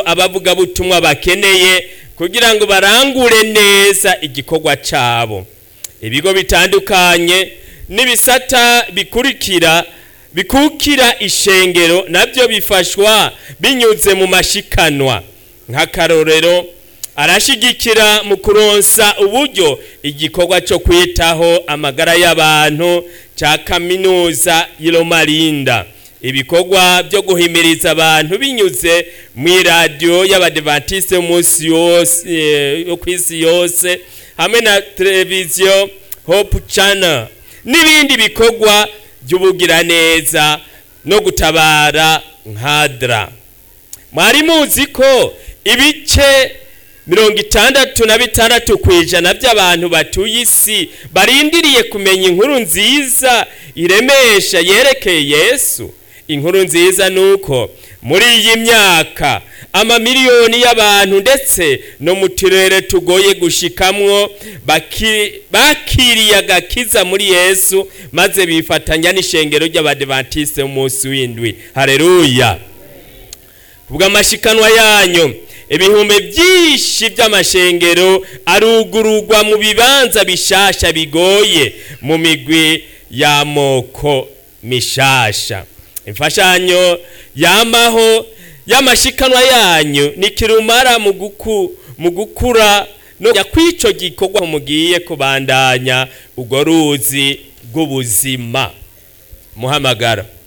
abavugabutumwa bakeneye kugira ngo barangure neza igikorwa cyabo ibigo bitandukanye n'ibisata bikurikira bikukira ishengero nabyo bifashwa binyuze mu mashikanwa nk'akarorero arashigikira mu kuronsa uburyo igikorwa cyo kwitaho amagara y'abantu cya kaminuza y'iromarinda ibikorwa byo guhimiriza abantu binyuze mu iradiyo y'abadivantiste y'umunsi yose yo ku isi yose hamwe na televiziyo hope channel n'ibindi bikorwa by'ubugiraneza no gutabara nkadra mwari muzi ko ibice mirongo itandatu na bitandatu ku ijana by'abantu batuye isi barindiriye kumenya inkuru nziza iremesha yerekeye yesu inkuru nziza ni uko muri iyi myaka amamiliyoni y'abantu ndetse no mu turere tugoye gushikamwo bakiriye agakiza muri yesu maze bifatanya n'ishengero ry'abadivantiste umunsi w'indwi hareruya bw'amashikanwa yanyu ibihumbi byinshi by'amashengero arugururwa mu bibanza bishasha bigoye mu migwi y'amoko mishasha imfashanyo yamaho y'amashikanwa yanyu ni kirumara mu gukura no kw'ico gikorwa mugiye kubandanya urwo ruzi rw'ubuzima muhamagara